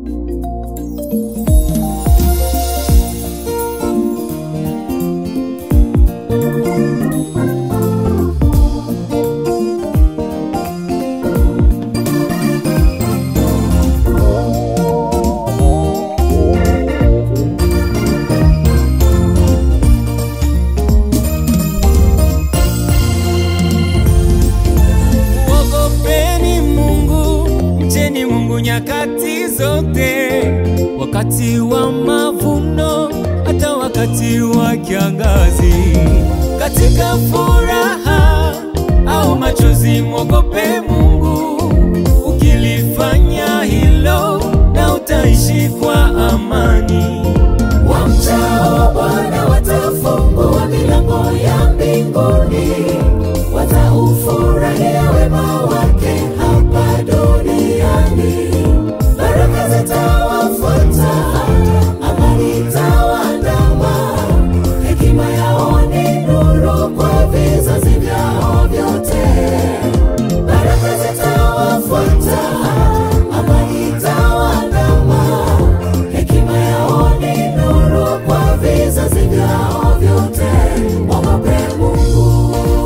Mwogopeni Mungu, mcheni Mungu nyakati zote, wakati wa mavuno, hata wakati wa kiangazi, katika furaha au machozi, mwogope Mungu. Ukilifanya hilo, na utaishi kwa amani. Wamchao Bwana watafungua milango ya mbinguni, wataufurahia wema wake hapa duniani. Baraka zitawafuata, amani itawaandama, hekima yao ni nuru kwa vizazi vyao vyote. Baraka zitawafuata, amani itawaandama, hekima yao ni nuru kwa vizazi vyao vyote. Mwogope Mungu.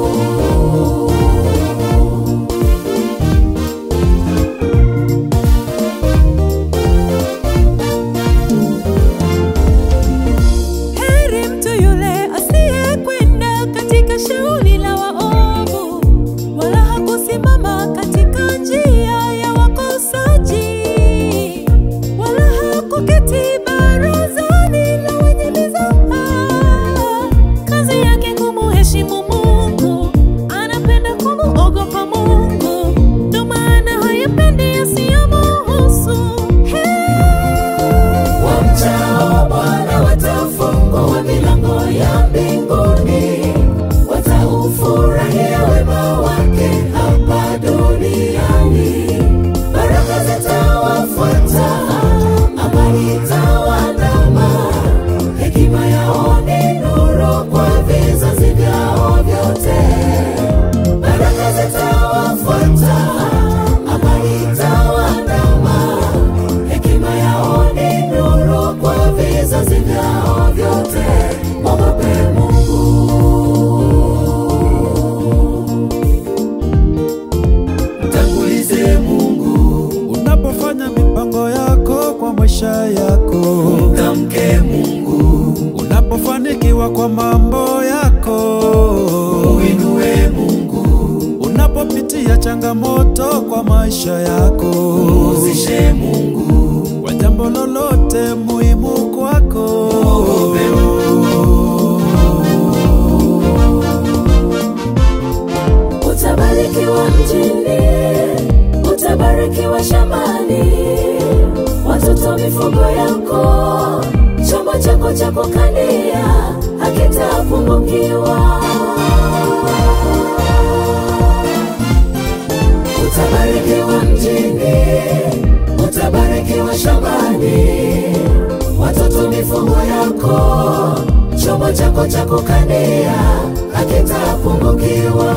Heri mtu yule asiyekwenda katika shauri la waovu, wala hakusimama katika njia ya wakosaji, wala hakuketi barazani la wenye mizaha. Kazi yake kumuheshimu Mungu, anapenda kumuogopa Mungu, ndo maana hayapendi yasiyomuhusu. Wamchao Bwana watafungua milango ya mbinguni, wataufurahia wema wake hapa duniani. Baraka zitawafuata, amani itawaandama, hekima yao ni nuru kwa vizazi vyao vyote. Baraka zitawafuata, amani itawaandama, hekima yao ni nuru kwa vizazi vyao vyote. Mwogope Mungu. Mtangulize Mungu, Unapofanya mipango yako kwa maisha yako, mtamke Mungu, unapofanikiwa kwa mambo yako, uinue Mungu, unapopitia changamoto kwa maisha yako, uzishe Mungu, kwa jambo lolote muhimu kwako, Mwogope Utabarikiwa mjini, utabarikiwa shambani, watoto mifugo yako, chombo chako cha kukandia hakitapungukiwa. Utabarikiwa mjini, utabarikiwa shambani, watoto mifugo yako, chombo chako cha kukandia hakitapungukiwa.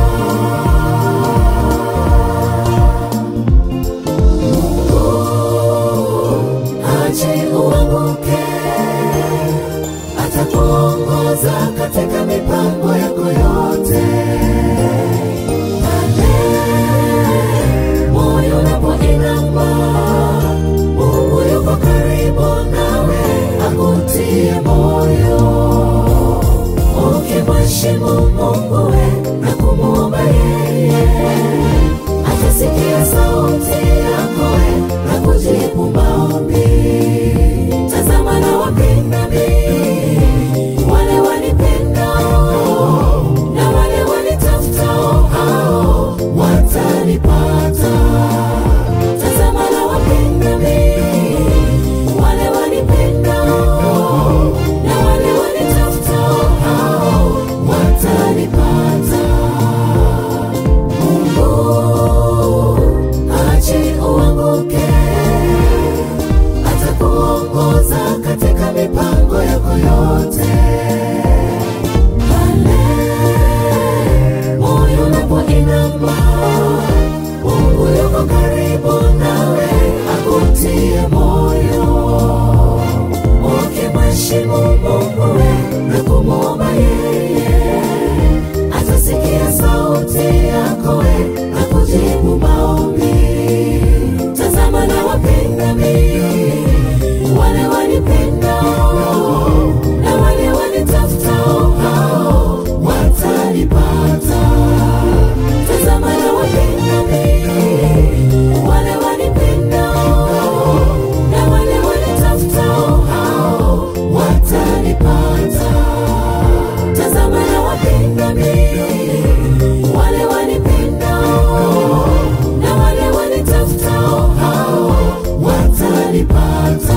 Ache uanguke, atakuongoza katika mipango yako yote. Pale moyo unapoinama, Mungu yuko karibu nawe, akutie moyo. Ukimheshimu Mungu we na kumwomba yeye, atasikia sauti yako we na kujibu maombi. Tazama na wapenda mimi, wale wanipendao na wale wanitafutao, hao watanipata. Tazama na wapenda mimi, wale wanipendao na wale wanitafutao, hao watanipata. watanipata